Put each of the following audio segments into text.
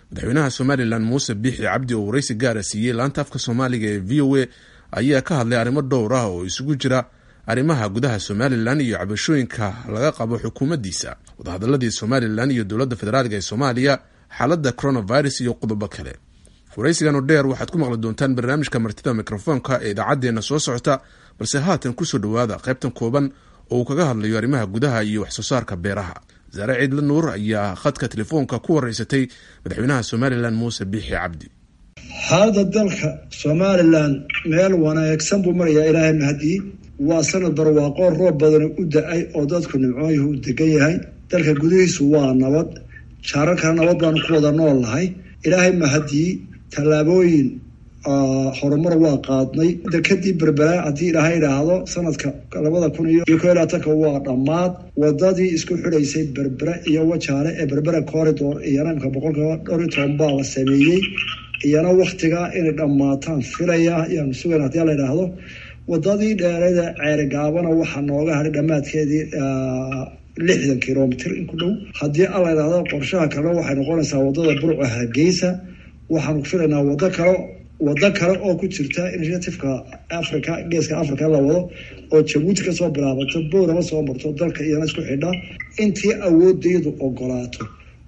madaxweynaha somalilan muuse biixi cabdi oo waraysi gaara siiyey laanta afka soomaaliga ee v o a ayaa ka hadlay arrimo dhowr ah oo isugu jira arrimaha gudaha somalilan iyo cabashooyinka laga qabo xukuumaddiisa wadahadaladii somalilan iyo dowladda federaalk ee soomaaliya xaaladda coronavirus iyo qodobo kale waraysigan oo dheer waxaad ku maqli doontaan barnaamijka martida mikrofoonka ee idaacaddeenna soo socota balse haatan kusoo dhowaada qaybtan kooban oo uu kaga hadlayo arrimaha gudaha iyo waxsoo saarka beeraha wasaare ciidla nuur ayaa khadka telefoonka ku waraysatay madaxweynaha somalilan muuse biixi cabdi xaalada dalka somalilan meel wanaagsan buu marayaa ilaahay mahadii waa sanad barwaaqoo roob badani u da-ay oo dadku nimcooyuhu u degan yahay dalka gudihiisu waa nabad jaararkana nabad baanu ku wada nool nahay ilaahay mahadii tallaabooyin horumar waa qaadnay dekadii berberaa haddii ilaahay idhaahdo sanadka labada kun iyo ko labaatanka waa dhammaad wadadii isku xidhaysay berbera iyo wajaale ee berbera corridor iyana imka boqolkiiba dhowr iyo toban baa la sameeyey iyana waktigaa inay dhammaataan filaya ayaanu sugayn hadii la idhaahdo wadadii dheerada ceerigaabana waxaa nooga hadhay dhammaadkeedii lixdan kilomitr in ku dhow haddii alla idhaahdo qorshaha kalena waxay noqonaysaa wadada burco hargeysa waxaanu filaynaa wado kale wado kale oo ku jirta initiativeka africa geeska africa la wado oo jabuuti kasoo bilaabato boorama soo marto dalka iyana isku xidha intii awoodaydu ogolaato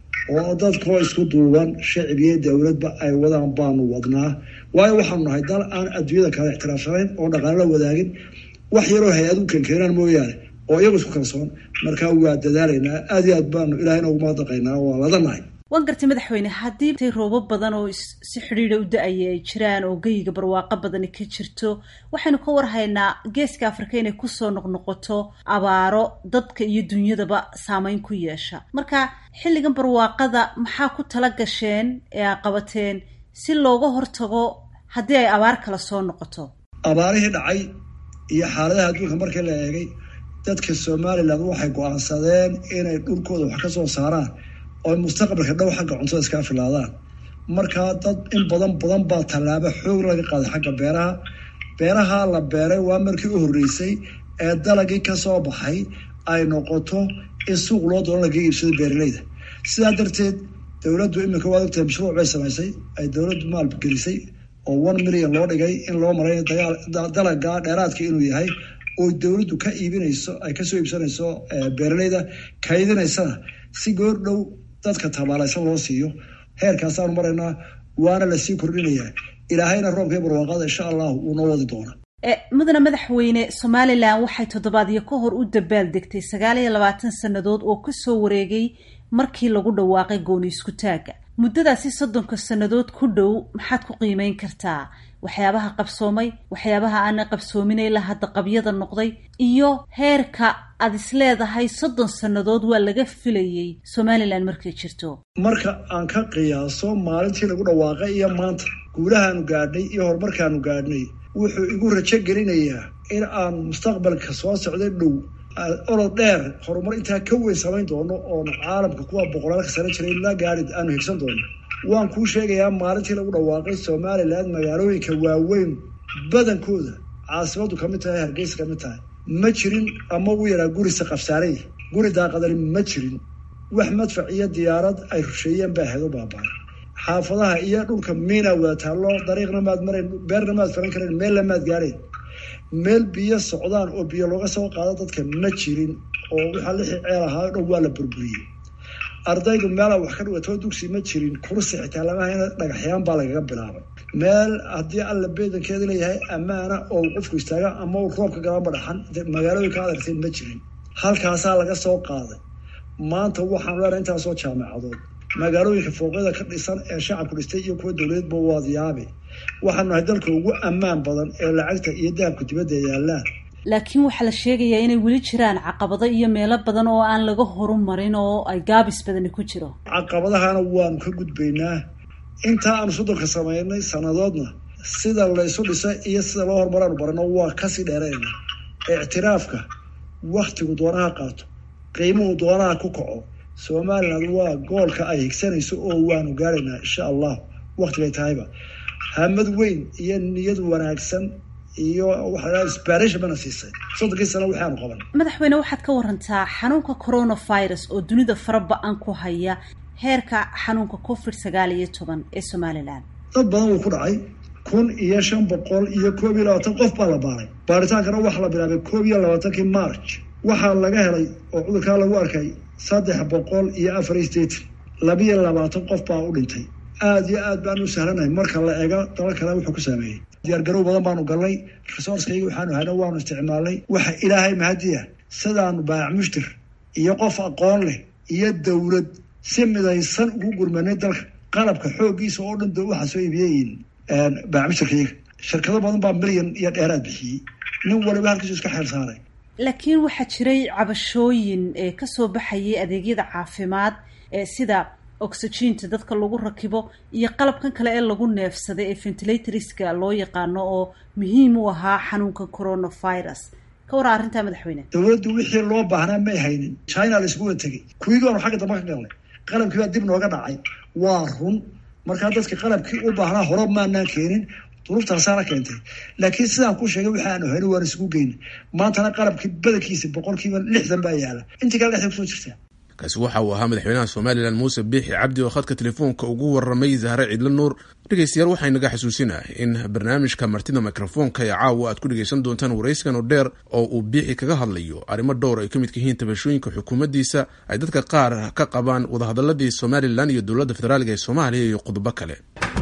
oo dadkoo isku duuban shacib iyo dowladba ay wadaan baanu wadnaa waayo waxaanu nahay dal aan adduunyada kale ixtiraafsanayn oo dhaqaale la wadaagin wax yaroo hay-adu kenkeenaan mooyaane oo iyagu isku kalsoon markaa waa dadaalaynaa aada iyo aad baanu ilahay noogu mahadnaqaynaa waa ladanahay waan gartay madaxweyne haddii tay roobo badan oo si xidhiidha u da-aya ay jiraan oo geyiga barwaaqo badani ka jirto waxaynu ka warhaynaa geeska afrika inay kusoo noqnoqoto abaaro dadka iyo dunyadaba saameyn ku yeesha marka xilligan barwaaqada maxaa ku tala gasheen ee a qabateen si looga hortago haddii ay abaar kale soo noqoto abaarihii dhacay iyo xaaladaha adduunka markii la eegay dadka somalilan waxay go-aansadeen inay dhulkooda wax ka soo saaraan oo mustaqbalka dhow xagga cuntada iskaa filaadaan markaa dad in badan badan baa tallaabo xoog laga qaaday xagga beeraha beeraha la beeray waa markii u horreysay ee dalagii kasoo baxay ay noqoto in suuq loo doono laga iibsado beeraleyda sidaa darteed dowladdu iminka waad ogtahay mashruuc bay samaysay ay dowladdu maalgelisay oo one million loo dhigay in loo maray dalaga dheeraadka inuu yahay oo dowladdu ka iibinayso ay kasoo iibsanayso beeraleyda kaydinaysana si goor dhow dadka tabaalaysan loo siiyo heerkaasaanu maraynaa waana lasii kordhinayaa ilaahayna roobkii barwaaqada insha allahu wuu noo wadi doona mudane madaxweyne somalilan waxay toddobaadyo ka hor u dabaal degtay sagaal iyo labaatan sannadood oo kasoo wareegay markii lagu dhawaaqay gooni isku taagga muddadaasi soddonka sannadood ku dhow maxaad ku qiimeyn kartaa waxyaabaha qabsoomay waxyaabaha aanay qabsoomin ilaa hadda qabyada noqday iyo heerka aada is leedahay soddon sannadood waa laga filayay somalilan markay jirto marka aan ka qiyaaso maalintii lagu dhawaaqay iyo maanta guulahaanu gaadhnay iyo horumarkaanu gaadhnay wuxuu igu rajo gelinayaa in aan mustaqbalka soo socday dhow olod dheer horumar intaa ka weyn samayn doono oon caalamka kuwa boqolaalka sano jiray la gaari aanu higsan doono waan kuu sheegayaa maalintii lagu dhawaaqay somalilan magaalooyinka waaweyn badankooda caasimadu kamid tahay hargeysa kamid tahay ma jirin ama u yaraa gurisa qabsaarey guri daaqadani ma jirin wax madfac iyo diyaarad ay rusheeyeen baa ahayd u baabaa xaafadaha iyo dhulka miina wada taallo dariiqna maad marayn beerna maad faran karayn meelna maad gaadhayn meel biyo socdaan oo biyo looga soo qaado dadka ma jirin oo waxaa lixii ceel ahaa dhow waa la burburiyey ardaydu meela wax ka dhigatoo dugsi ma jirin kursi xitaa lamaha dhagaxyaan baa lagaga bilaabay meel haddii alla beedankeeda leeyahay ammaana oo qofku istaaga ama uu roobka galaanba dhaxan magaalooyinka adartay ma jirin halkaasaa laga soo qaaday maanta waxaanu leenahay intaasoo jaamacadood magaalooyinka fooqyada ka dhisan ee shacabku dhistay iyo kuwa dowladeedba waad yaabe waxaanu nahay dalka ugu ammaan badan ee lacagta iyo dahabka dibadda yaallaan laakiin waxaa la sheegayaa inay weli jiraan caqabado iyo meelo badan oo aan laga horumarin oo ay gaabis badani ku jiro caqabadahana waanu ka gudbaynaa intaa aanu soddonka samaynay sannadoodna sida laysu dhisa iyo sida loo horumaraanu barano waa kasii dheerayna ictiraafka waktigu doonaha qaato qiimuhu doonaha ku kaco somaliland waa goolka ay higsanayso oo waanu gaaraynaa insha allah waktigay tahayba hamad weyn iyo niyad wanaagsan iyo waxaa isbaarish bana siisay soddonkii sano waxaanu qaban madaxweyne waxaad ka warantaa xanuunka coronavirus oo dunida fara ba-an ku haya heerka xanuunka covid sagaal iyo toban ee somalilan dad badan wuu ku dhacay kun iyo shan boqol iyo koob iyo labaatan qof baa la baaray baaritaankana waxaa la bilaabay koob iyo labaatankii march waxaa laga helay oo cudurkaa lagu arkay saddex boqol iyo afar iyo sideetan labiyo labaatan qof baa u dhintay aada iyo aad baan u sahlanahay marka la eego dalal kale wuxuu ku saameeyey diyaargarow badan baanu galnay resourcekayga waxaanu hayna waanu isticmaalnay waxa ilaahay mahadiya sidaanu baayac mushtir iyo qof aqoon leh iyo dowlad si midaysan ugu gurmanay dalka qalabka xooggiisa oo dhan waxaa soo iibiyeyin baayac mushtirkayga shirkado badan baa milyan iyo dheeraad bixiyey nin waliba halkiisu iska xeel saaray laakiin waxaa jiray cabashooyin ee kasoo baxayay adeegyada caafimaad ee sida oxygiinta dadka lagu rakibo iyo qalabkan kale ee lagu neefsaday ee ventilatorska loo yaqaano oo muhiim u ahaa xanuunka coronavirus ka waraa arrintaa madaxweyne dowladdu wixii loo baahnaa may haynin china la iskuga tegey kuwiigoonu xagga dambe ka galnay qalabkii baa dib nooga dhacay waa run markaa dadka qalabkii u baahnaa hore maanaan keenin duruftaasaana keentay laakiin sidaan ku sheegay waxa aanu hayno waan isugu geynay maantana qalabkii badankiisa boqolkiiba lixdan baa yaala intii kale dhexda kusoo jirtaa kaasi waxa uu ahaa madaxweynaha somalilan muuse biixi cabdi oo khadka telefoonka ugu waramay zahre cidlo nuur dhegeystayaal waxaa inaga xasuusinah in barnaamijka martida mikrofoonka ee caawa aad ku dhegeysan doontaan waraysigan oo dheer oo uu biixi kaga hadlayo arrimo dhowr ay ka midka yihiin tabashooyinka xukuumaddiisa ay dadka qaar ka qabaan wadahadaladii somalilan iyo dowladda federaalk ee soomaaliya iyo qodobo kale